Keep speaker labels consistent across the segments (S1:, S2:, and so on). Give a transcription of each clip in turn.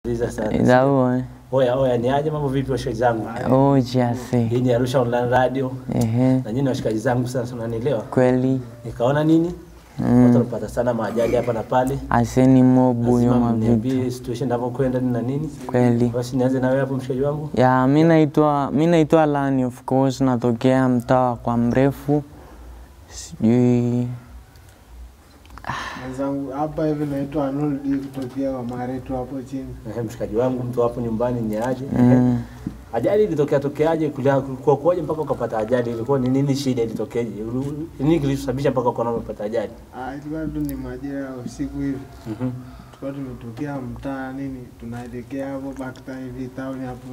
S1: Liza sana.
S2: Idaua.
S1: Oya oya, ni aje mambo vipi washikaji zangu?
S2: Oh, jase.
S1: Hii ni Arusha Online Radio
S2: Ehe.
S1: na nyinyi washikaji zangu sana sana unanielewa.
S2: Kweli.
S1: Nikaona nini?
S2: Mm.
S1: Watu wanapata sana maajali hapa na pale.
S2: Aseni mobu yo
S1: Lazima
S2: mavitu.
S1: mniambie situation inavyokwenda ni na nini.
S2: Kweli.
S1: Basi nianze na wewe hapo mshikaji wangu.
S2: Ya, mi naitwa mi naitwa Lani of course, natokea mtaa kwa mrefu. Sijui
S3: Mwenzangu hapa hivi naitwa Arnold kutokea kwa Mareto hapo chini.
S1: Ehe, mshikaji wangu mtu hapo nyumbani ni aje?
S2: mm.
S1: Ajali ilitokea tokeaje? Kulia kwa kuaje mpaka ukapata ajali? Ilikuwa ni nini shida ilitokeaje? Nini kilisababisha mpaka ukaona umepata ajali?
S3: Ah, ilikuwa tu ni majira ya usiku hivi.
S1: Mhm.
S3: Tulikuwa tumetokea mtaa nini, tunaelekea hapo Bakta hivi town hapo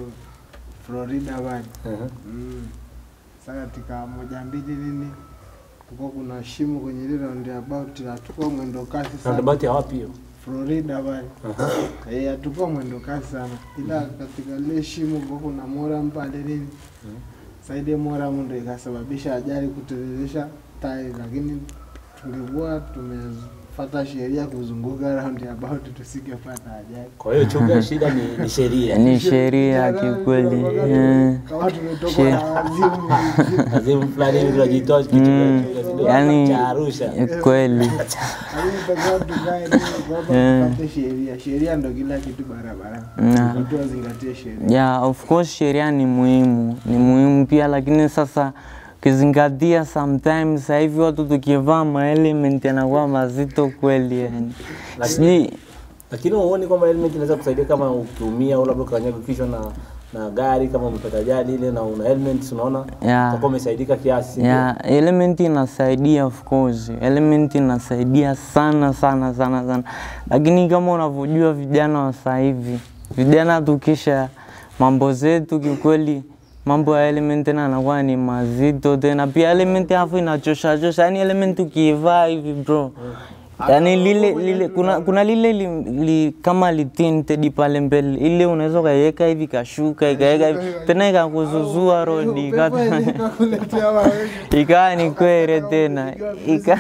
S3: Florida bado.
S1: Ehe.
S3: Mm. Sasa katika moja mbili nini kulikuwa kuna shimo kwenye ile roundabout na tukua mwendo kasi sana.
S1: Roundabout ya wapi hiyo?
S3: Florida bali.
S1: Aha.
S3: Eh, hatukuwa mwendo kasi sana. Ila katika ile shimo kulikuwa kuna moram pale nini.
S1: Mhm.
S3: Saidi moram ndio ikasababisha ajali kuteleresha tai, lakini tungekuwa tumefuata sheria kuzunguka roundabout tusingepata ajali.
S1: Kwa hiyo chunga shida ni, ni sheria.
S2: ni sheria kikweli. Eh.
S3: Kama tumetoka
S2: She-
S3: na wazimu
S1: Azimu fulani hivi tunajitoa kitu
S2: Mm.
S1: kidogo
S2: Yani
S1: cha Arusha.
S2: eh, kweli.
S3: Alitakiwa tukae nini, kwamba
S2: Eh.
S3: tupate sheria. Sheria ndo kila kitu barabarani.
S2: Na.
S3: Watu wazingatie sheria.
S2: Yeah, of course sheria ni muhimu, ni muhimu pia, lakini sasa ukizingatia sometimes sasa hivi watu tukivaa maelement yanakuwa mazito kweli yani. Sijui
S1: Lakini huoni kwamba helmet inaweza kusaidia kama ukiumia au labda ukanyaga kichwa na na gari kama umepata ajali ile na una helmet unaona
S2: Yeah.
S1: utakuwa umesaidika kiasi. ndio?
S2: ya element inasaidia of course, element inasaidia sana sana sana sana, lakini kama unavyojua vijana wa sasa hivi, vijana tukisha mambo zetu kikweli, mambo ya element tena anakuwa ni mazito tena, pia element alafu inachosha chosha, yani element ukiivaa hivi bro yani lile lile kuna, kuna lile li, li, kama litinted pale mbele ile unaweza ukaiweka hivi kashuka ikaweka hivi tena ikakuzuzua rodi ikata
S3: Ikakuletea wewe.
S2: ikawa ni kwere tena ika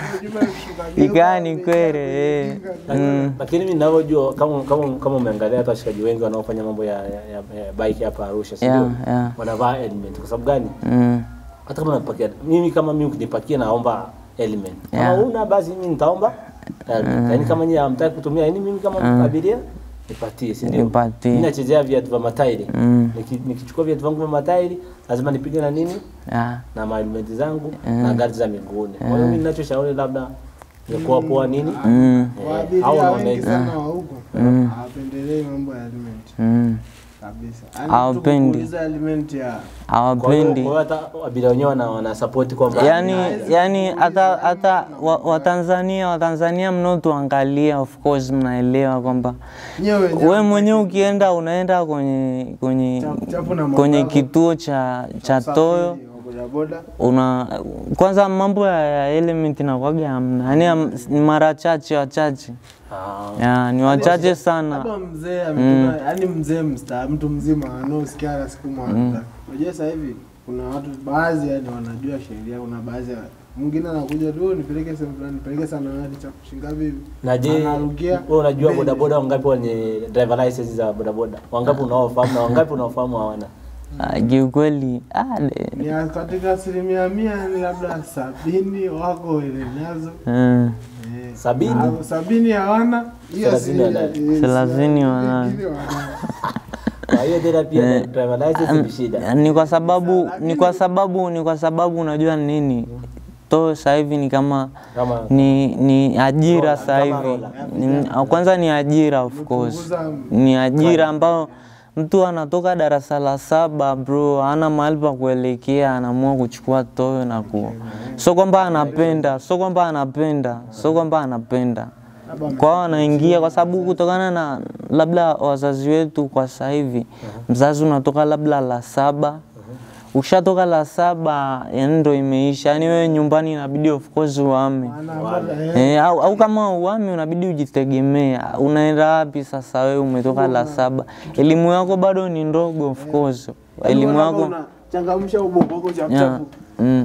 S2: ikawa ni kwere eh. mm.
S1: Lakini mimi ninavyojua kama kama kama umeangalia hata washikaji wengi wanaofanya mambo ya, ya, ya, ya bike hapa Arusha, si
S2: Yeah,
S1: ndio?
S2: yeah.
S1: Wanavaa helmet kwa sababu gani?
S2: Mm.
S1: Hata kama napakia mimi kama mimi ukinipakia naomba element. Kama
S2: Yeah.
S1: una basi mimi nitaomba helmet. Yaani kama nyinyi hamtaki kutumia, yaani mimi kama abiria nipatie, si ndio?
S2: Nipatie.
S1: Mimi nachezea viatu vya matairi.
S2: Mm.
S1: Niki- Nikichukua viatu vangu vya matairi lazima nipige na nini?
S2: Yeah.
S1: Na helmet zangu na gari za miguuni. Kwa hiyo mimi ninachoshauri labda ni kuwa poa nini?
S2: Mm.
S1: Eh, au
S3: Waabiria
S1: unaona
S3: wengi
S1: hivi.
S3: sana wa huko
S2: Mm.
S3: hawapendelei mambo ya element
S2: Mm.
S3: kabisa. Yaani
S2: Hawapendi.
S3: mtu kuuliza element ya
S1: Kwa hiyo
S2: hawapendi
S1: kwa hiyo hata abiria wenyewe wana, wana support kwamba
S2: yani yani hata hata wa- watanzania watanzania mnaotuangalia of course mnaelewa kwamba
S3: nyewe
S2: we mwenyewe ukienda unaenda kwenye kwenye
S3: Chapu- chapu na
S2: kwenye
S3: mambo
S2: kituo cha cha toyo
S3: usafiri wa bodaboda
S2: una kwanza mambo ya, ya element nakwaga hamna yani am- ni mara chache wachache
S1: ah,
S2: ya, ni wachache sana
S3: labda mzee ametoka yaani mzee msta mtu mzima anaosikia hata siku moja. Unajua sasa hivi kuna watu baadhi yani wanajua sheria, kuna baadhi ya mwingine anakuja tu nipeleke sehemu fulani, nipeleke sana hadi cha kushinga vipi.
S1: na je
S3: Anarukia
S1: wewe unajua
S3: mbele.
S1: bodaboda wangapi wenye driver license za bodaboda wangapi unaofahamu na wangapi unaofahamu hawana
S2: Ah, kiukweli ah, de-
S3: ni katika asilimia mia ni labda sabini wako wenye nazo
S2: mm.
S3: Eh,
S1: Sabini?
S3: au sabini hawana hiyo
S1: Thelathini
S3: si-
S1: wanayo.
S3: eh,
S2: Thelathini wanayo.
S3: wengine wanayo.
S1: kwa hiyo tena pia driver license ni shida
S2: ni kwa sababu ni kwa sababu ni kwa sababu unajua nini to sasa hivi ni kama
S1: kama
S2: ni ni ajira
S1: Rola,
S2: sasa
S1: kama
S2: hivi
S1: rola.
S2: Ni- kwanza ni ajira of course
S3: Kupunguza
S2: ni ajira ambayo mtu anatoka darasa la saba bro ana mahali pa kuelekea anaamua kuchukua toyo na ku so kwamba anapenda so kwamba anapenda so kwamba anapenda kwao anaingia kwa sababu kutokana na labda wazazi wetu kwa sasa hivi mzazi unatoka labda la saba ukishatoka la saba yani ndo imeisha yani wewe nyumbani inabidi of course uame
S3: Maana ambao- eh,
S2: Eh, au, au kama uami unabidi ujitegemee. Unaenda wapi sasa wewe umetoka la saba? Elimu yako bado ni ndogo of course. Elimu
S3: Yaani
S2: yako
S3: unachangamsha ubongo wako chap
S2: Yeah.
S3: chap.
S2: Mm.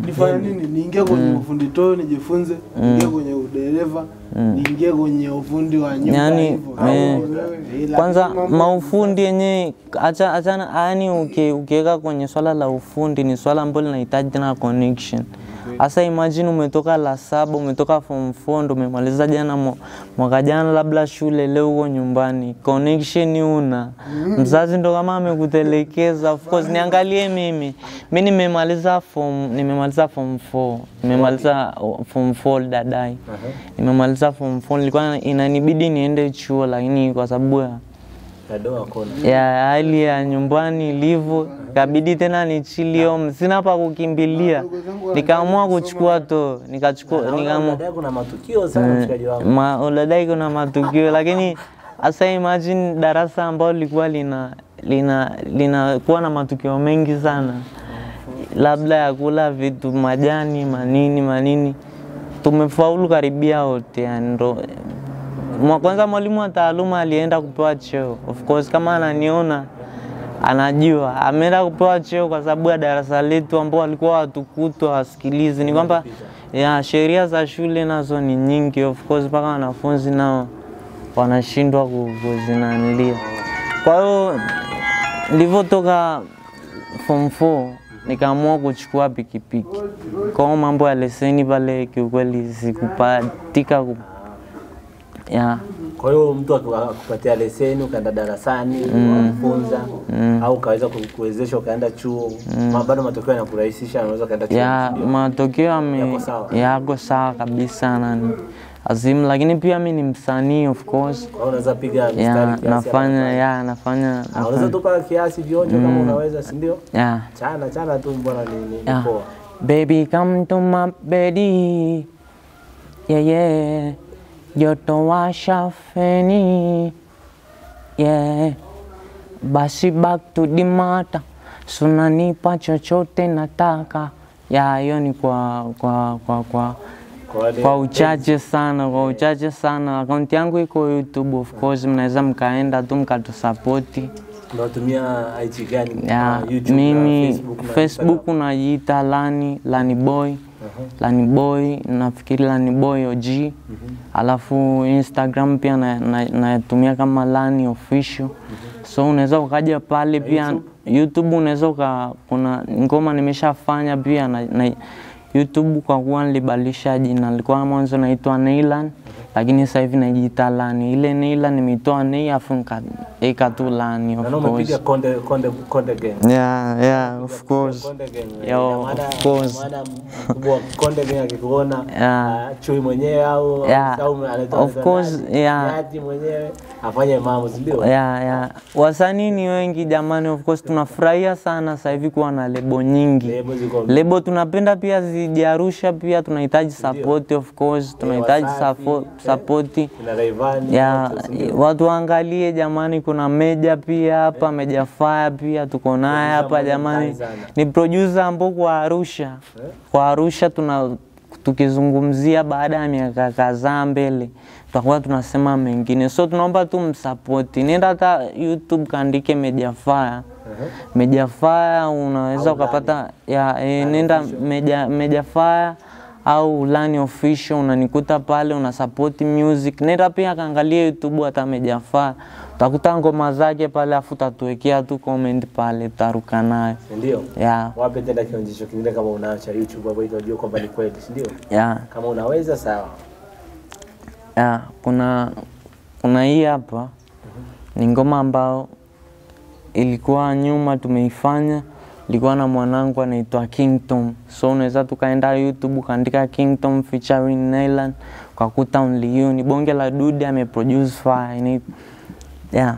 S3: nifanye nini niingie kwenye ufundi too nijifunze niingie kwenye udereva niingie kwenye ufundi wa nyumba
S2: Yaani,
S3: hivyo
S2: eh,
S3: Ila
S2: kwanza
S3: mambo-
S2: maufundi yenyewe acha achana, yani uki- ukiweka kwenye swala la ufundi ni swala ambalo linahitaji tena connection. Sasa imagine umetoka la saba, umetoka form 4 ndo umemaliza jana mwa- mwaka jana labda shule, leo huko nyumbani, connection una mzazi ndo kama amekutelekeza. Of course niangalie mimi, mi nimemaliza form nimemaliza form 4 nimemaliza uh, form 4 dadai nimemaliza form 4 nilikuwa inanibidi niende chuo, lakini kwa sababu ya
S1: Kadoa kona.
S2: ya hali ya nyumbani ilivyo, kabidi tena nichili home, sina pa kukimbilia, nikaamua kuchukua to nikachukua nikaamua
S1: Baadaye kuna matukio sana mshikaji wangu.
S2: ma, uladai kuna matukio lakini hasa imagine darasa ambalo lilikuwa lina lina linakuwa na matukio mengi sana, labda ya kula vitu majani manini manini, tumefaulu karibia wote yani ndo mwa kwanza mwalimu wa taaluma alienda kupewa cheo. Of course kama ananiona anajua ameenda kupewa cheo kwa sababu ya darasa letu ambao walikuwa watukutwa wasikilizi. Ni kwamba ya sheria za shule nazo ni nyingi, of course mpaka wanafunzi nao wanashindwa ku- kuzinanilia. Kwa hiyo nilivyotoka form 4 nikaamua kuchukua pikipiki. Kwa hiyo mambo ya leseni pale kiukweli sikupatika ku... ya
S1: Kwa hiyo mtu akiwa- akupatia leseni ukaenda darasani ukamfunza au ukaweza ku- kuwezesha ukaenda chuo, ma- bado matokeo yanakurahisisha, unaweza ukaenda chuo.
S2: ya
S1: ndio?
S2: matokeo yame-
S1: Yako sawa?
S2: yako sawa kabisa nani azimu, lakini pia mi ni msanii of course
S1: Kwa hiyo unaweza piga mstari
S2: ya
S1: kiasi
S2: nafanya
S1: hapa.
S2: ya nafanya
S1: Ah, Unaweza
S2: nafanya
S1: tupa kiasi vionjo kama unaweza, si ndio?
S2: ya
S1: Chana chana tu mbona ni, ni, ni
S2: Yeah.
S1: poa.
S2: Baby, come to my bedi. Yeah, yeah. Joto washa feni. Yeah. Basi back to the matter. Sunanipa chochote nataka. Ya, hiyo ni kwa kwa kwa kwa
S1: Kwa wale
S2: kwa uchache sana, kwa uchache sana. Akaunti yangu iko YouTube of course, mnaweza mkaenda tu mkatusapoti.
S1: unatumia IG gani?
S2: Ya,
S1: Ah, YouTube na
S2: mimi
S1: Facebook na
S2: Facebook unajiita Lani Lani Boy Lani Boy, nafikiri Lani Boy OG. Alafu Instagram pia natumia na, natumia kama Lani Official. So unaweza ukaja pale pia YouTube, unaweza uka kuna ngoma nimeshafanya pia na, na YouTube kwa kuwa nilibadilisha jina, nilikuwa mwanzo naitwa Neylan lakini sasa hivi najiita Lani. Ile Neylan nimeitoa Nei afu nikaeka tu Lani
S1: Na
S2: of
S1: na umepiga
S2: course.
S1: konde konde konde gang.
S2: Yeah, yeah, of course.
S1: Konde gang.
S2: Yo,
S1: Ina maana-
S2: of course.
S1: ina maana mkubwa wa konde gang akikuona
S2: Yeah.
S1: ah, chui mwenyewe au
S2: Yeah.
S1: au anaitwa
S2: Of
S1: anaitwa
S2: course,
S1: nani?
S2: yeah.
S1: Nyati mwenyewe afanye mambo, si ndio?
S2: ya ya wasanii ni wengi jamani, of course tunafurahia sana sasa hivi kuwa na lebo nyingi.
S1: Lebo ziko
S2: Lebo tunapenda pia zijarusha, pia tunahitaji support of course, tunahitaji
S1: Wasafi,
S2: support,
S1: eh.
S2: support
S1: Kina Rayvanny,
S2: ya
S1: wote, si ndio?
S2: watu waangalie jamani, kuna Meja pia hapa, Meja Fire pia tuko naye hapa
S1: mmoja
S2: jamani,
S1: mkali sana.
S2: ni producer ambao kwa Arusha, kwa Arusha tuna tukizungumzia baada ya miaka kadhaa mbele tutakuwa tunasema mengine, so tunaomba tu msapoti. Nenda hata YouTube kaandike Meja Fire Meja Fire unaweza
S1: Au
S2: ukapata ya, e, nenda Meja, Meja Fire au Lani Official unanikuta pale, una support music. Nenda pia kaangalia YouTube hata Meja Fire utakuta ngoma zake pale, afu utatuwekea tu comment pale, tutaruka nayo
S1: Si ndio?
S2: ya
S1: Wape tena kionjesho kingine kama unaacha YouTube hapo ili wajue kwamba ni kweli, si ndio?
S2: ya
S1: Kama unaweza sawa.
S2: ya kuna kuna hii hapa ni ngoma ambao ilikuwa nyuma tumeifanya, ilikuwa na mwanangu anaitwa Kingdom, so unaweza tukaenda YouTube ukaandika Kingdom featuring Naylan ukakuta Only You, ni bonge la dude ameproduce fire ini yeah.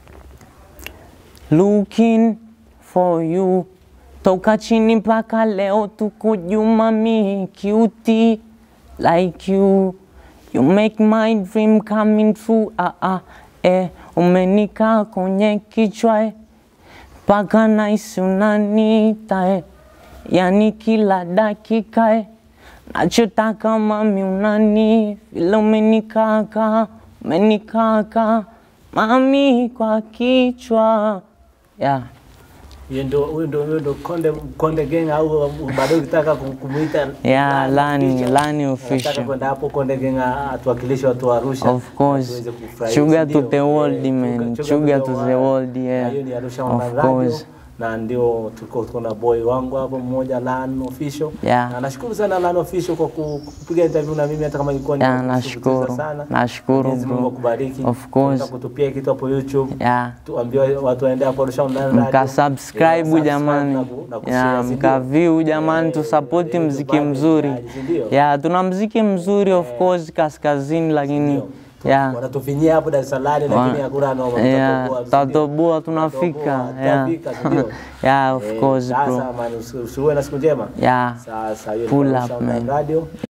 S2: Looking for you toka chini mpaka leo tuko juu mami cutie like you you make my dream coming true ah, ah, eh, umenika kwenye kichwa eh, mpaka naisi unanita eh, yani kila dakika eh, nachotaka mami unani vile umenikaka umenikaka mami kwa kichwa yeah.
S1: Hiyo ndio huyo ndio huyo ndio Konde Konde Gang au bado ukitaka kum- kumuita
S2: Yeah, Lani-
S1: official.
S2: Lani
S1: Unataka
S2: official.
S1: kwenda hapo Konde Gang a- atuwakilishe watu wa Arusha.
S2: Of course.
S1: tuweze kufurahi,
S2: Sugar
S1: si
S2: to
S1: ndio?
S2: the world,
S1: Eh,
S2: man.
S1: Sugar-
S2: Sugar to the world,
S1: Na
S2: yeah.
S1: hiyo ni Arusha
S2: Of
S1: Online Radio
S2: course.
S1: na ndio tuko tuko na boy wangu hapo mmoja Lan Official.
S2: Yeah.
S1: Na nashukuru sana Lan Official kwa ku- kupiga interview na mimi hata kama ilikuwa ni
S2: Yeah,
S1: ya kushtukiza
S2: nashukuru.
S1: sana.
S2: Nashukuru,
S1: Mwenyezi Mungu
S2: bro.
S1: akubariki.
S2: Of course.
S1: Tunataka kutupia kitu hapo YouTube.
S2: Yeah.
S1: Tuambie watu waende hapo Arusha Online Radio.
S2: Mka
S1: Yeah,
S2: subscribe
S1: subscribe
S2: jamani,
S1: na ku- na kushare,
S2: ya
S1: si
S2: mka
S1: ndio?
S2: view jamani,
S1: Eh,
S2: tusapoti
S1: eh,
S2: mziki
S1: tupate
S2: mzuri.
S1: vipaji, si ndio?
S2: Ya tuna mziki mzuri of course kaskazini, lakini
S1: Ndio.
S2: ya
S1: Wanatufinyia hapo Dar es Salaam lakini hakuna noma.
S2: ya
S1: tutatoboa, si ndio?
S2: tatoboa tunafika,
S1: Tutatoboa,
S2: ya
S1: tutafika, si ndio?
S2: ya of
S1: Eh,
S2: course bro,
S1: Sasa man, usi- usiwe na siku njema.
S2: ya
S1: Sasa hiyo
S2: Pull
S1: ni
S2: up,
S1: Arusha Online
S2: man.
S1: Radio.